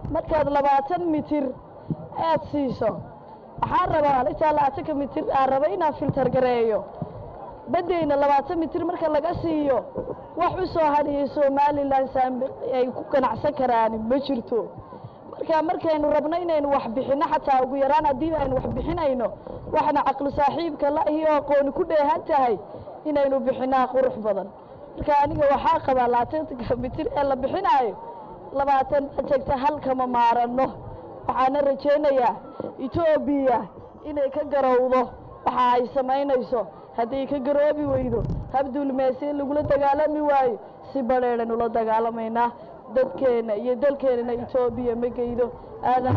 markaad labaatan mitir aad siiso waxaan rabaa intaa labaatanka mitir aan raba inaan filtar gareeyo baddeyna labaatan mitir marka laga siiyo wax u soo hadhiyay somalilan saambi ay ku ganacsan karaan ma jirto marka markaynu rabno inaynu wax bixinno xataa ugu yaraan haddii aynu wax bixinayno waxna caqli saaxiibka la iyo aqooni ku dheehan tahay inaynu bixinaa qurux badan marka aniga waxaa qabaa labaatanka mitir ee la bixinaayo labaatan ajegta halkama maaranno waxaana rajaynayaa etoobiya inay ka garowdo waxa ay samaynayso hadday ka garoobi weydo habdulmeese lagula dagaalami waayo si badheedhan ula dagaalamaynaa dadkeenna iyo dalkeennana etoobiya ma geydo aadan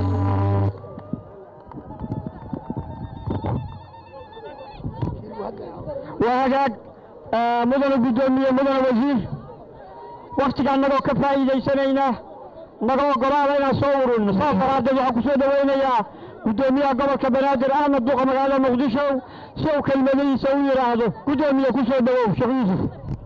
waa hagaag mudane guddoomiye mudane wasiir wakhtiga annagoo ka faa'iidaysanayna naga oggolaada inaan soo ururino saas daraaddeed waxaan ku soo dhowaynayaa guddoomiyaha gobolka banaadir ahmed duqa magaalada muqdisho si uu kelmadihiisa u yidhaahdo guddoomiye ku soo dhowow sheekh yuusuf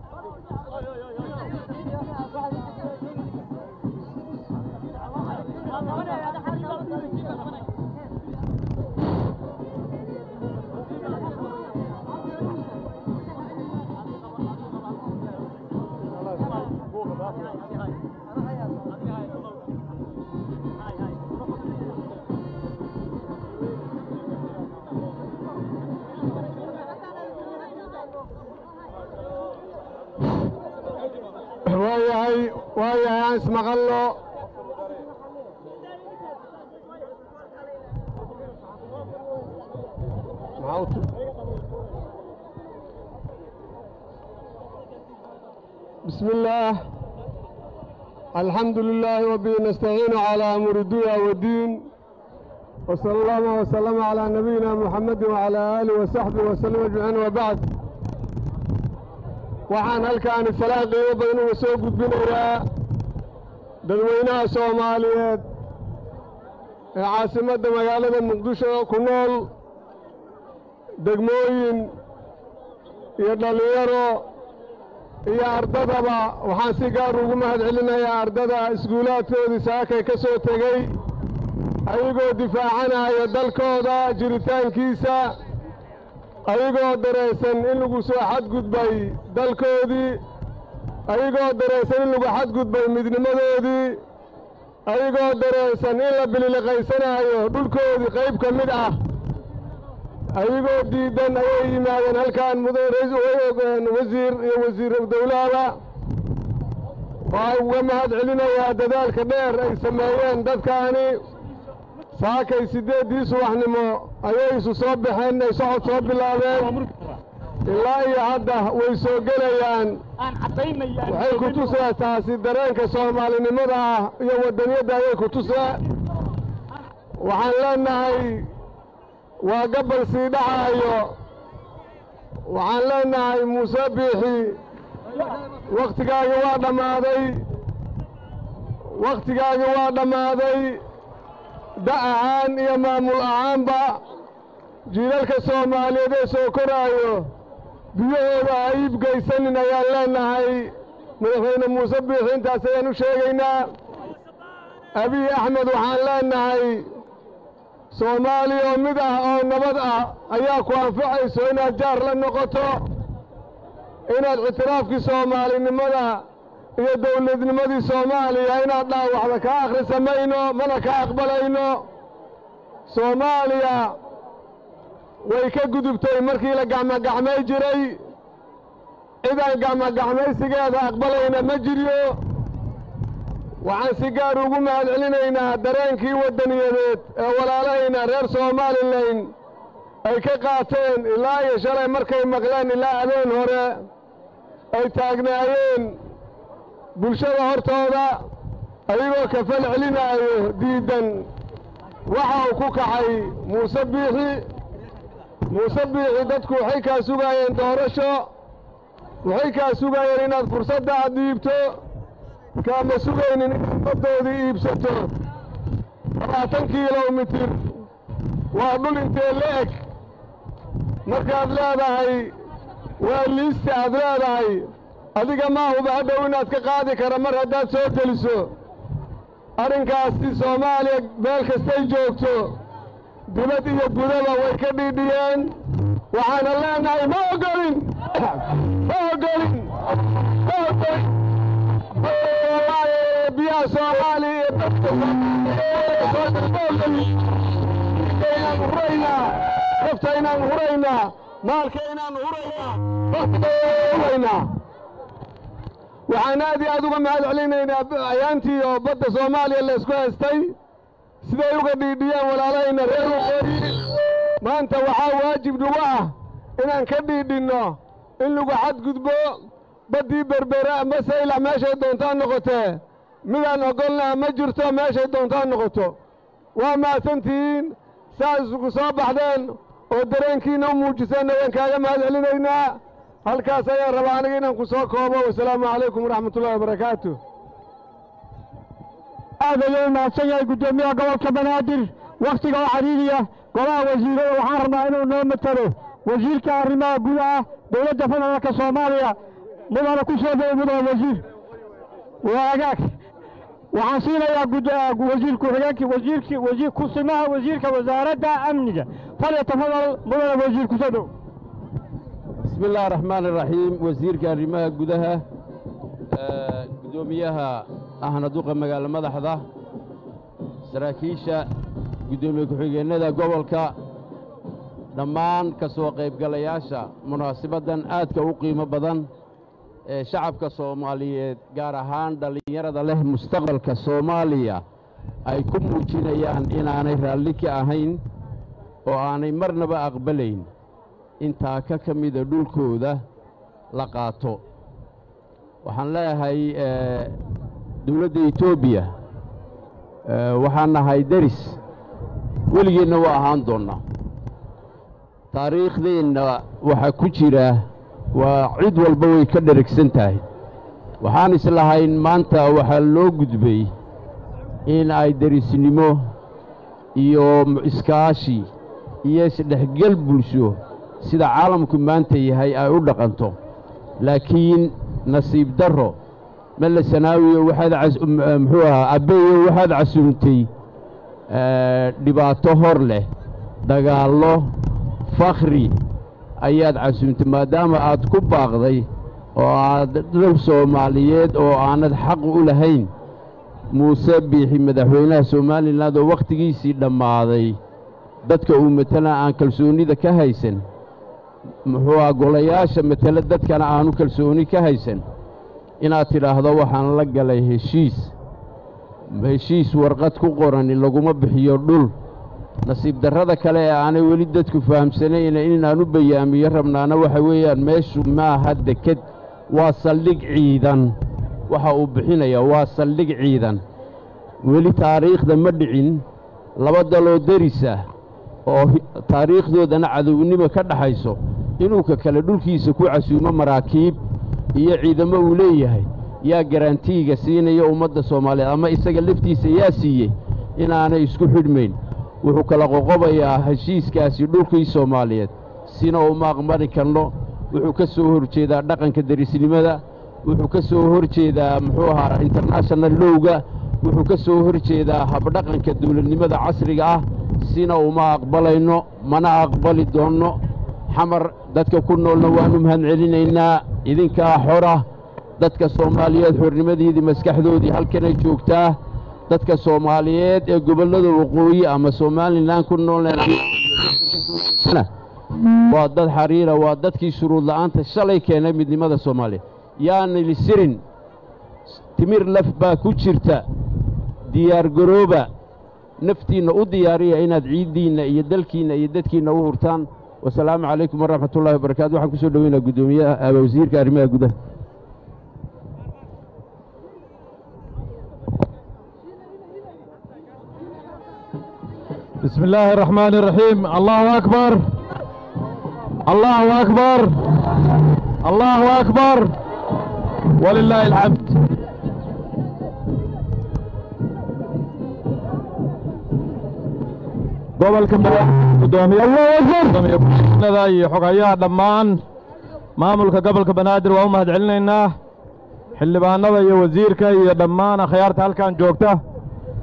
waayahay waayahay aan ismaqalno maxaa u tu- بسم الله الحمد لله وبه نستعين على أمر الدنيا والدين وصلى الله وسلم على نبينا محمد وعلى آله وصحبه وسلم أجمعين وبعد waxaan halkaan salaan qiimo badan uga soo gudbinayaa dadweynaha soomaaliyeed ee caasimadda magaalada muqdisho ku nool degmooyin iyo dhallinyaro iyo ardadaba waxaan si gaar ugu mahad celinayaa ardada iskuulaadkoodii saakay ka soo tegey ayagoo difaacanaya dalkooda jiritaankiisa ayagoo dareensan in lagu soo xadgudbay dalkoodii ayagoo dareensan in lagu xadgudbay midnimadoodii ayagoo dareensan in la bililiqaysanaayo dhulkoodii qayb ka mid ah ayagoo diidan ayay yimaadeen halkaan mudan wasiir iyo wasiir dowlahaba waxaan uga mahad celinayaa dadaalka dheer ay sameeyeen dadkaani saakay siddeeddii subaxnimo ayay isu soo baxeen ay socod soo bilaabeen ilaa iyo hadda way soo gelayaan waxay ku tusee taasi dareenka soomaalinimada ah iyo waddaniyadda ayay ku tusee waxaan leennahay waa gabbal sii dhacaayo waxaan leennahay muuse biixi wakhtigaagi waa dhammaaday wakhtigaagi waa dhammaaday da ahaan iyo maamul ahaanba jiilalka soomaaliyeed ee soo koraayo biyahooda ha iibgaysanin ayaan leennahay madaxweyne muuse biixi intaas ayaan u sheegaynaa abiy axmed waxaan leennahay soomaaliya oo mid ah oo nabad ah ayaa ku anfacayso inaad jaar la noqoto inaad ictiraafkii soomaalinimada iyo dawladnimadii soomaaliya inaad dhaawacda ka akhrisa mayno mana ka aqbalayno soomaaliya way ka gudubtay markii la gacmogacmay jiray cidaan gacmogacmaysigeeda aqbalayna ma jiryo waxaan si gaar ugu mahad celinaynaa dareenkii waddaniyadeed ee walaalahayna reer somalilan ay ka qaateen ilaa iyo shalay markay maqleen ilaa habeen hore ay taagnaayeen bulshada hortooda ayagoo kafal celinaayo diiddan waxa uu ku kacay muuse biixi muuse biixi dadku waxay kaa sugaayeen doorasho waxay kaa sugaayeen inaad fursadda aad dhiibto kaama sugaynin inaad baddoodii iibsato labaatan kilomitir waa dhul intee la eg markaad leedahay waa liista aad leedahay adiga maahuba hadhow inaad ka qaadi kara mar haddaad soo geliso arrinkaasi soomaaliya meel kastay joogto dibad iyo gudaba way ka dhiidhiyeen waxaana leenahay ma ogolin ma ogolin ma ogolin biyaha soomaaliya iyo dadka ma ogolin inaan huraynaa nafta inaan huraynaa maalka inaan huraynaa huraynaa waxaan aad iyo aad uga mahad celinaynaa ayaantii oo badda soomaaliya laysku haystay siday uga dhiidhiyeen walaalahayna reer waqooyi maanta waxaa waajib nagu ah inaan ka dhiidhinno in lagu xadgudbo baddii berbera ama saylac meeshay doontaan noqotee midaan ogolnaa ma jirto meeshay doontaan noqoto waa mahadsantihiin saas isugu soo baxdeen oo dareenkiinna u muujiseenna waan kaaga mahad celinaynaa halkaas ayaan rabaa aniga inaan ku soo koobo wasalaamu calaykum waraxmatullahi wabarakaatu aad ayuu mahadsan yahay guddoomiyaha gobolka banaadir wakhtiga oo cariiriya golaha wasiirada waxaan rabnaa inuu noo matalo wasiirka arrimaha gudaha dowladda federaalka soomaaliya mudana ku soo dhowo mudana wasiir waa agaag waxaan siinayaa gud- wasiir ku-xigeenkii wasiirkii wasiir kusimaha wasiirka wasaaradda amniga falyatafadal mudana wasiir ku soo dhow بسم الله الرحمن الرحيم وزيرك arrimaha gudaha gudoomiyaha ahna duqa magaalo madaxda saraakiisha gudoomiye ku-xigeenada gobolka dhammaan ka soo qaybgalayaasha munaasabaddan aadka u qiimo badan ee shacabka soomaaliyeed gaar ahaan dhallinyarada leh mustaqbalka soomaaliya ay ku muujinayaan inaanay raalli ka ahayn oo aanay marnaba aqbalayn intaa ka ka mida dhulkooda la qaato waxaan leeyahay dowladda etoobiya waxaan nahay deris weligeenna waa ahaan doonnaa taariikhdeenna waxaa ku jira waa cid walba way ka dheragsan tahay waxaan islahayn maanta waxaa loo gudbay in ay derisnimo iyo iskaashi iyo isdhexgel bulsho sida caalamku maanta yahay ay u dhaqanto laakiin nasiib darro melle sanaawiyo waxaad muxuu ahaa abbeeyo waxaad casuumtay dhibaato hor leh dagaallo fakhri ayaad casuumtay maadaama aad ku baaqday oo aad dhul soomaaliyeed oo aanad xaq u lahayn muuse biixi madaxweynaha somalilan oo wakhtigiisii dhammaaday dadka uu matala aan kalsoonnida ka haysan muxuu ah golayaasha matele dadkana aanu kalsooni ka haysan inaad tidhaahdo waxaan la galay heshiis heshiis warqad ku qorani laguma bixiyo dhul nasiib darrada kale ee aanay weli dadku fahamsanayn inaan u bayaamiyo rabnaana waxa weeyaan meeshu maaha deked waa saldhig ciidan waxa uu bixinayaa waa saldhig ciidan weli taariikhda ma dhicin laba daloo deris ah oo taariikhdoodana cadownimo ka dhaxayso inuu ka kale dhulkiisa ku casuumo maraakiib iyo ciidamo uu leeyahay yaa garantiiga siinaya ummadda soomaaliyeed ama isaga laftiisa yaa siiyey inaanay isku xidhmayn wuxuu kala qoqobayaa heshiiskaasi dhulkii soomaaliyeed sina uma aqmari karno wuxuu ka soo hor jeedaa dhaqanka derisnimada wuxuu ka soo hor jeedaa muxuu ahaa international lowga wuxuu ka soo hor jeedaa habdhaqanka dawladnimada casriga ah sina uma aqbalayno mana aqbali doonno xamar dadka ku noolna waannu mahad celinaynaa idinkaa xora dadka soomaaliyeed xornimadiidii maskaxdoodii halkanay joogtaa dadka soomaaliyeed ee gobollada waqooyi ama somalilan ku noolna waa dad xariira waa dadkii shuruud la'aanta shalay keenay midnimada soomaaliya yaanili sirin timir laf baa ku jirta diyaargarooba naftiinna u diyaariya inaad ciiddiinna iyo dalkiinna iyo dadkiinna u hurtaan wasalaamu calaykum waraxmat ullahi wabarakatu waxaan ku soo dhoweynaa guddoomiyaha wasiirka arrimaha gudaha بسم الله الرحمن الرحيم الله أكبر الله أكبر الله أكبر ولله الحمد gobolka gudoomiyagudoomiyada iyo xogayaha dhammaan maamulka gobolka banaadir waa u mahad celinaynaa xildhibaanada iyo wasiirka iyo dhammaan akhyaarta halkan joogta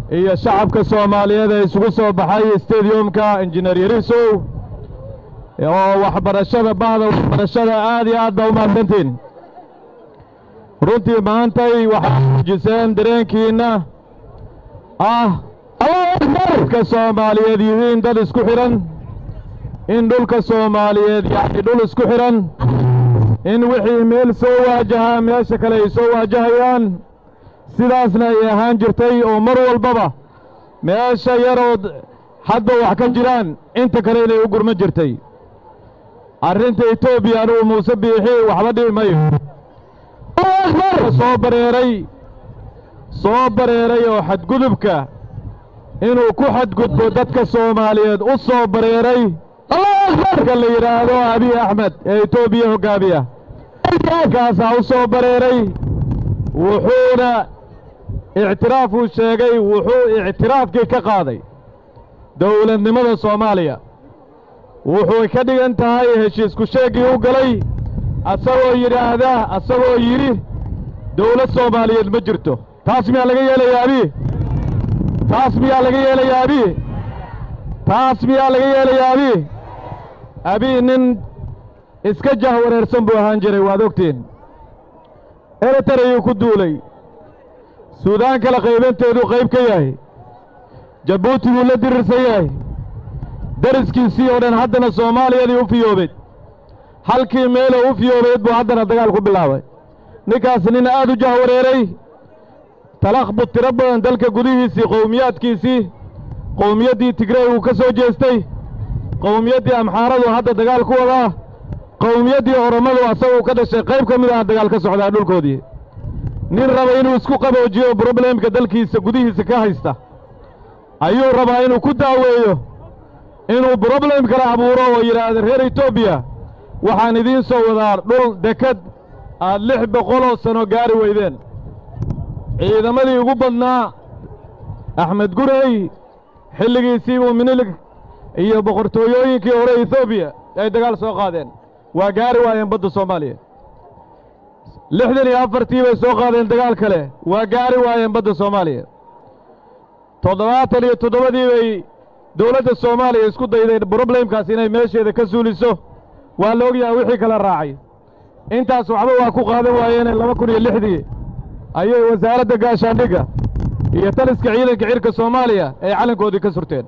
iyo shacabka soomaaliyeed ee isugu soo baxay stadiumka injineer yarisow oo waxbarashada bahda waxbarashada aad iyo aad baa u mahadsantiin runtii maantay waxaad muujiseen dareenkiinna ah dadka soomaaliyeed yihiin dad isku xidhan in dhulka soomaaliyeed yacni dhul isku xidhan in wixii meel soo waajahaa meesha kale ay soo waajahayaan sidaasna ay ahaan jirtay oo mar walbaba meesha yarood hadba wax ka jiraan inta kale inay u gurman jirtay arrinta etoobiya anugu muuse biixi waxba dhibi mayo soo bareeray soo bareeray oo xadgudubka inuu ku xadgudbo dadka soomaaliyeed u soo bareeray marka la yidhaahdo abiy axmed ee etoobiya hoggaamiya kaasaa u soo bareeray wuxuuna ictiraafuu sheegay wuxuu ictiraafkii ka qaaday dowladnimada soomaaliya wuxuu ka dhigan tahay heshiisku sheeggii u galay asagoo yidhaahda asagoo yidhi dawlad soomaaliyeed ma jirto taas miyaa laga yeelayaa abiy taas miyaa laga yeelayaa abiy taas miyaa laga yeelayaa abiy abiy nin iska jah wareersan buu ahaan jiray waad ogtiin eritarayuu ku duulay suudaan kale qaybanteeduu qayb ka yahay jabuuti buu la dirirsan yahay dariskiisii oo dhan haddana soomaaliyadii u fiyoobeed halkii meeloo u fiyoobeed buu haddana dagaal ku bilaabay ninkaas nin aad u jah wareeray talakbud tiro badan dalka gudihiisii qowmiyaadkiisii qowmiyaddii tigrey uu ka soo jeestay qowmiyaddii amxaaradu hadda dagaal ku wadaa qowmiyaddii oromadu asaguu ka dhashay qayb ka mid aha dagaal ka socdaa dhulkoodii nin raba inuu isku qaboojiyo broblemka dalkiisa gudihiisa ka haysta ayuu rabaa inuu ku daaweeyo inuu broblem kale abuuro oo yidhaahda reer etoobiya waxaan idiin soo wadaa dhul dekad aad lix boqoloo sano gaari weydeen ciidamadii ugu badnaa axmed gurey xilligiisii buu minilig iyo boqortooyooyinkii hore etoobiya ay dagaal soo qaadeen waa gaari waayeen badda soomaaliya lixdan iyo afartii bay soo qaadeen dagaal kale waa gaari waayeen badda soomaaliya toddobaatan iyo toddobadii bay dowladda soomaaliya isku dayday broblemkaas inay meesheeda ka suuliso waa la ogyahay wixii kala raacay intaas waxba waa ku qaadan waayeene laba kun iyo lixdii ayay wasaaradda gaashaandhigga iyo taliska ciidanka cirka soomaaliya ay calankoodii ka surteen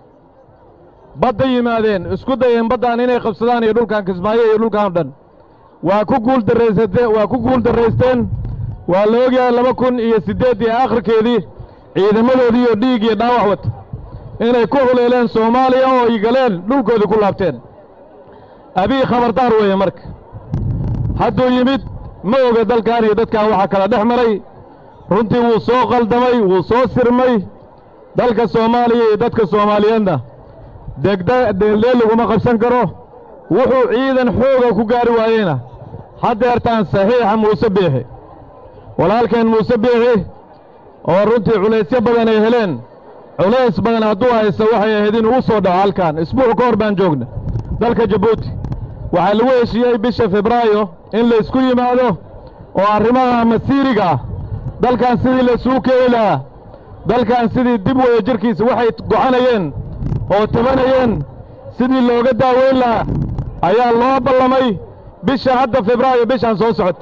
badda yimaadeen isku dayeen baddaan inay qabsadaan iyo dhulkan kismaayo iyo dhulkan o dhan waa ku guuldarraysate waa ku guul darraysteen waa la ogyahay laba kun iyo siddeeddii aakhirkeedii ciidamadoodii iyo dhiig iyo dhaawac wata inay ku huleeleen soomaaliya oo ay galeen dhulkoodii ku laabteen abiy khabardaar weeye marka hadduu yimid ma oga dalkan iyo dadkan waxaa kala dhex maray runtii wuu soo qaldamay wuu soo sirmay dalka soomaaliya iyo dadka soomaaliyeedna degda deeldeel laguma qabsan karo wuxuu ciidan xooga ku gaari waayeyna haddeertaan saxiixa muuse biixi walaalkeen muuse biixi oo runtii culaysyo badan ay heleen culays badan hadduu haysto waxay ahayd inuu u soo dhaco halkan isbuuc ka hor baan joogna dalka jabuuti waxaa lagu heshiiyey bisha febraayo in laysku yimaado oo arrimaha masiiriga ah dalkan sidii laysuu keeni lahaa dalkan sidii dib wada jirkiisa waxay gocanayeen oo tabanayeen sidii looga daaweyn lahaa ayaa loo ballamay bisha hadda febraayo bishaan soo socota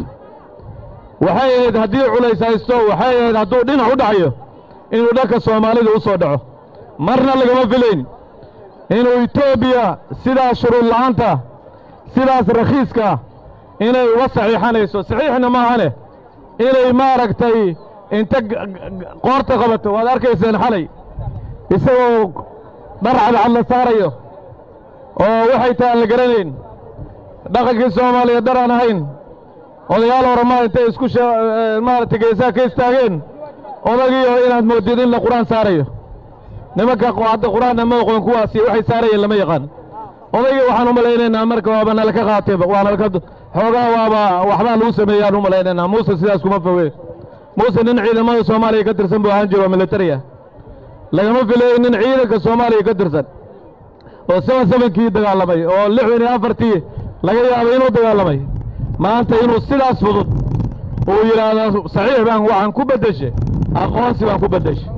waxay ahayd haddii culays haysto waxay ahayd hadduu dhinac u dhacayo inuu dhanka soomaalida u soo dhaco marna lagama filayn inuu etoobiya sidaas shuruud la'aanta sidaas rakhiiska inay uga saxiixanayso saxiixna maahane inay maaragtay inta qoorta qabato waad arkayseen xalay isagoo dhar cadcad la saarayo oo waxay tahay aan la garanayn dhaqankii soomaaliya dar aan ahayn odayaal horemaa intay isku maaragtay geesaha ka istaageen odagiioo inaad moodid in la qur-aan saarayo nimanka hadda qur-aanna ma oqoon kuwaasi waxay saarayeen lama yaqaan odaygii waxaan u malaynaynaa marka waaba nalaka qaatayba waa nalaka xoogaa waaba waxbaa lagu sameeyaan u malaynaynaa muuse sidaas kuma foge muuse nin ciidamada soomaaliya ka tirsan buu ahaan jiro oo militariya lagama filayn nin ciidanka soomaaliya ka tirsan oo seban sebankii dagaalamay oo lixdan iyo afartii laga yaabay inuu dagaalamay maanta inuu sidaas fudud uu yidhaahdo saxiix baan waxaan ku beddeshe aqoonsi baan ku beddeshe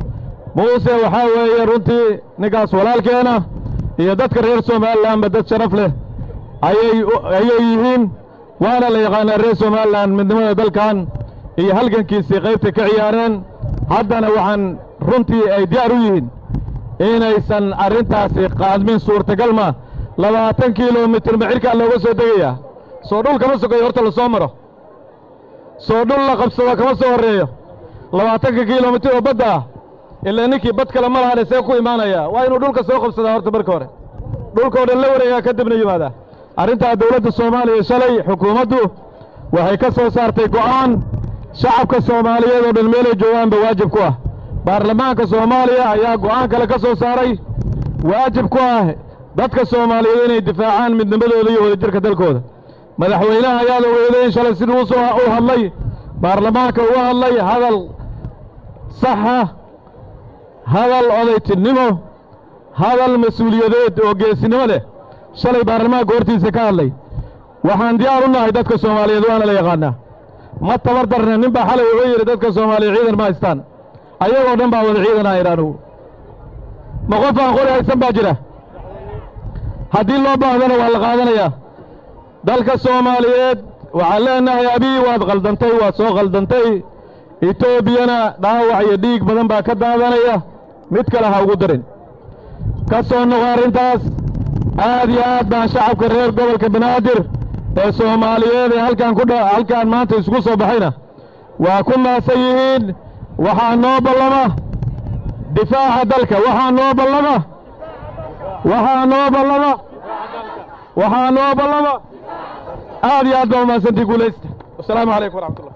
muuse waxaa weeye runtii ninkaas walaalkeena iyo dadka reer somalilanba dad sharaf leh ayay ayay yihiin waana la yaqaanaa reer somalilan midnimada dalkan iyo halgankiisii qaybta ka ciyaareen haddana waxaan runtii ay diyaar u yihiin inaysan arrintaasi qaadmin suurtagal ma labaatan kilomitir macirkaa looga soo degayaa soo dhul kama sokayo horta la soo maro soo dhul la qabsado kama soo horreeyo labaatanka kilomitir oo badda ah ilaa ninkii bad kale ma lahane see ku imaanaya waa inuu dhulka soo qabsadaa horta marka hore dhulka oo dhan la wareegaa kadibna yimaadaa arrintaa dawladda soomaaliya shalay xukuumaddu waxay ka soo saartay go'aan shacabka soomaaliyeed oo dhan meelay joogaanba waajib ku ah baarlamaanka soomaaliya ayaa go'aan kale ka soo saaray waajib ku ah dadka soomaaliyeed inay difaacaan midnimadooda iyo wadajirka dalkooda madaxweynaha ayaad ogeydeen shalay siduu usoo u hadlay baarlamaanka uga hadlay hadal saxa hadal odaytinimo hadal mas-uuliyadeed oo geesinimo leh shalay baarlamaanka hortiisa ka hadlay waxaan diyaar u nahay dadka soomaaliyeed waana la yaqaanaa ma tabar darna nin baa xalay wuxuu yidhi dadka soomaaliya ciidan ma haystaan ayagoo dhan baa wada ciidan ah idhaanugu ma qof aan qori haysan baa jira haddii loo baahdana waa la qaadanayaa dalka soomaaliyeed waxaan leenahay abii waad khaldantay waad soo khaldantay etoobiyana dhaawac iyo dhiig badan baa ka daadanaya mid kale ha ugu darin ka soo noqo arrintaas aad iyo aad baan shacabka reer gobolka banaadir ee soomaaliyeed ee halkaan ku dha halkaan maanta isugu soo baxayna waa ku maasan yihiin waxaa noo ballama difaaca dalka waxaa noo ballama waxaa noo ballama waxaa noo ballama aad iyo aad baa umahadsantii guulaysta wasalaamu calaykum waraxmatullah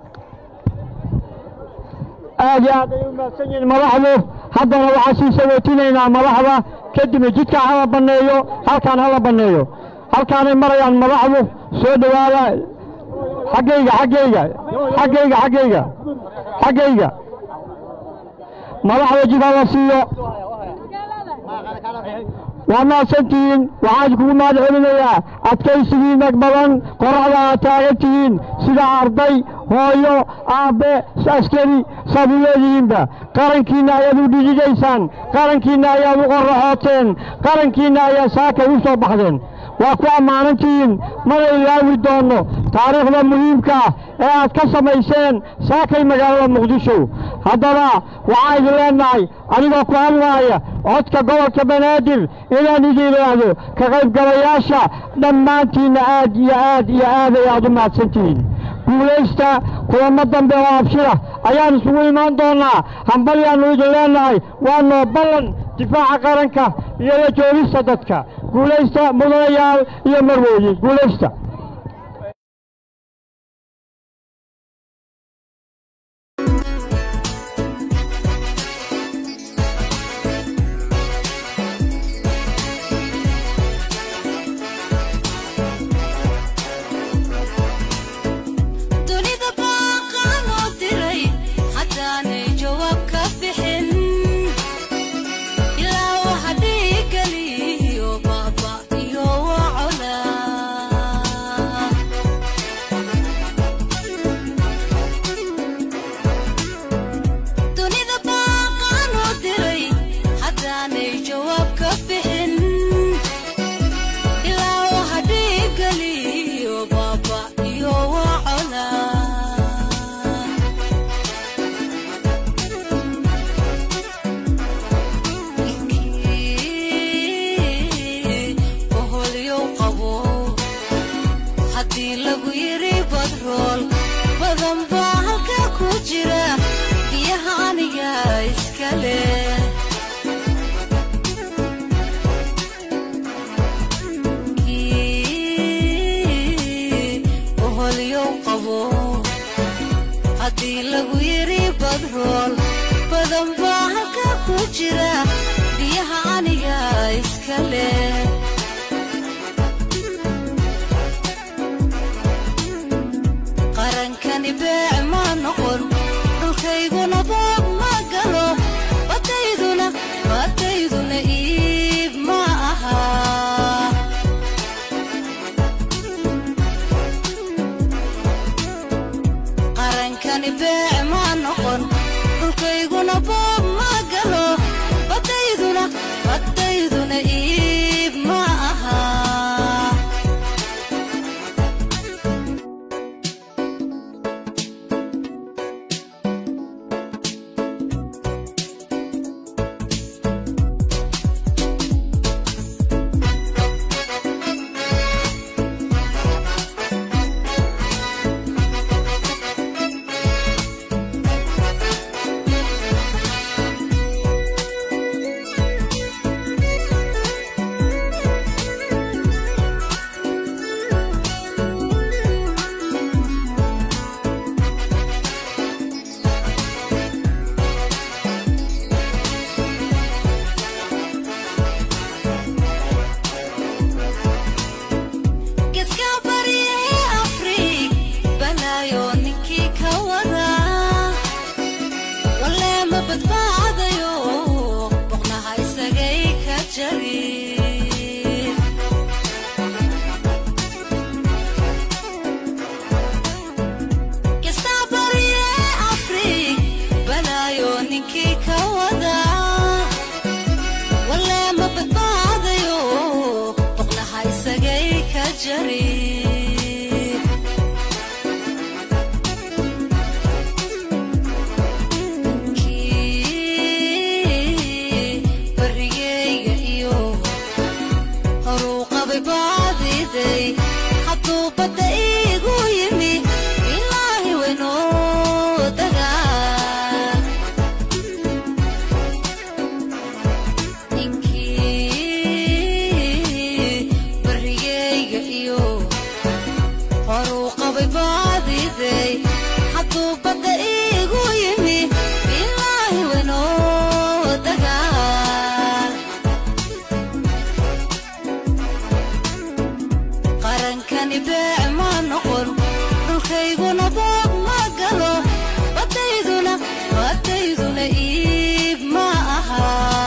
aad iyo aad ay u mahadsan yihiin madaxdu haddana waxaan sii sagootinaynaa madaxda kadibna jidka hala banneeyo halkaan hala banneeyo halkaanay marayaan madaxdu soo dhowaada xaggayga xaggayga xaggayga xaggayga xaggayga madaxda jid hala siiyo waa mahadsantihiin waxaan idinkugu mahad celinayaa adkaysigiinna badan qoraxda aad taagan tihiin sida arday hooyo aabbe askari saad u leedihiinba qarankiinna ayaad u dhidigaysaan qarankiinna ayaad u qorraxooteen qarankiinna ayaa saakay u soo baxdeen waa ku ammaanantihiin mana ilaawi doonno taariikhda muhiimka ah ee aad ka samayseen saakay magaalada muqdisho haddaba waxaan idin leennahay anigoo ku hadlaaya codka gobolka banaadir inaan idin idhaahdo ka qaybgalayaasha dhammaantiinna aad iyo aad iyo aad ay aad u mahadsantihiin guulaysta kulamo dambe oo abshira ayaan isugu imaan doonnaa hambalyaannu idin leennahay waa noo ballan difaaca qaranka iyo la joogista dadka guulaysta mudanayaal iyo marwooye guulaysta dunida baaqaan oo diray haddaanay jawaab ka bixin ilaa waxa dhiigaliyo baaba iyo wacola dunida baaqaan oo diray haddaanay jawaab ka bixin ilaa waxa dhiigaliyo baaba iyo wacola oholyow qabo haddii lagu yidhi badrool badan baa halkaa ku jira biyaha aniga iska leh oholyow qabo haddii lagu yidhi badrool badan baa halkaa ku jira biyaha aniga iska leh qarankani beec ma noqon dhulkayguna boob ma galo badayduna badayduna iib ma aha qarankani beec ma noqon jari kii barigeyga iyo horuu qabay baadiday hadduu badda iigu yimi ilaahi waynoo dagaa ninkii barigeyga iyo horuu qabay baadiday hadduu badda iigu yimi ilaahi waynoo dagaa qarankani beec ma noqon dhulkayguna boob ma galo badayduna badayduna iib ma aha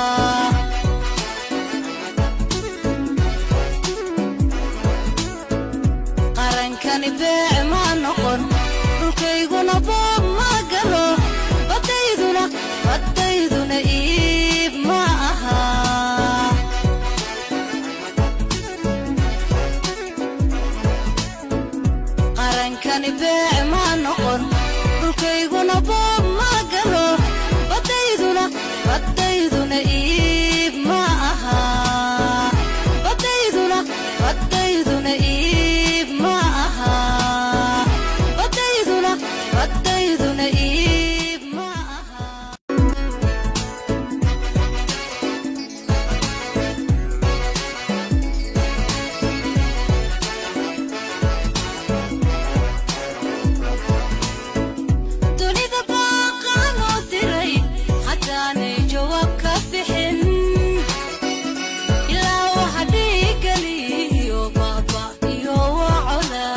qarankani beec ma noqon dhulkayguna boob ma galo badayduna badayduna iib ma aha qarankani beec ma noqon dhulkayguna boob ma galo badayduna badayduna iib ma aha badayduna badayduna iib ma aha badayduna badayduna iib ma aha dunida baaqaan oo diray haddaanay jawaab ka bixin ilaa waxa dhiigaliyo baaba iyo wacola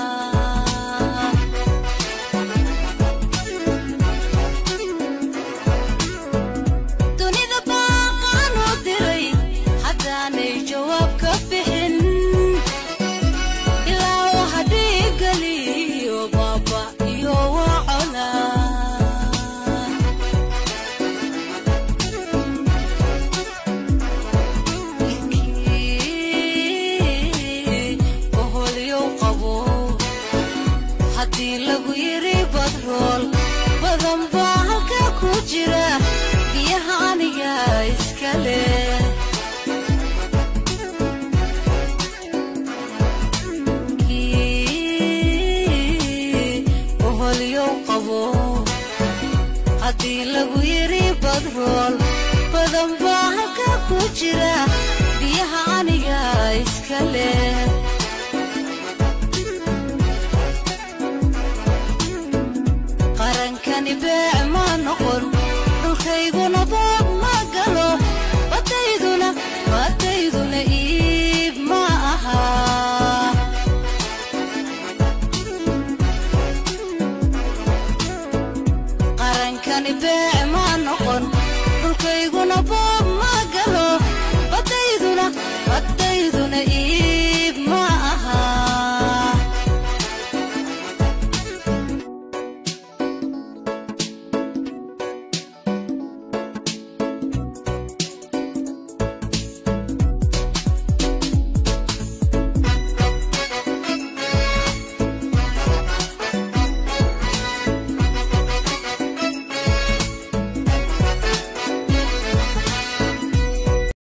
dunida baaqaan oo diray haddaanay jawaab ka bixin ilaa waxa dhiigaliyo baaba iyo wacola ninkii oholyow qabo haddii lagu yidhi badrool badan baa halka ku jira biyaha aniga iska leh kii oholyow qabo haddii lagu yidhi badrool badan baa halka ku jira biyaha aniga iska leh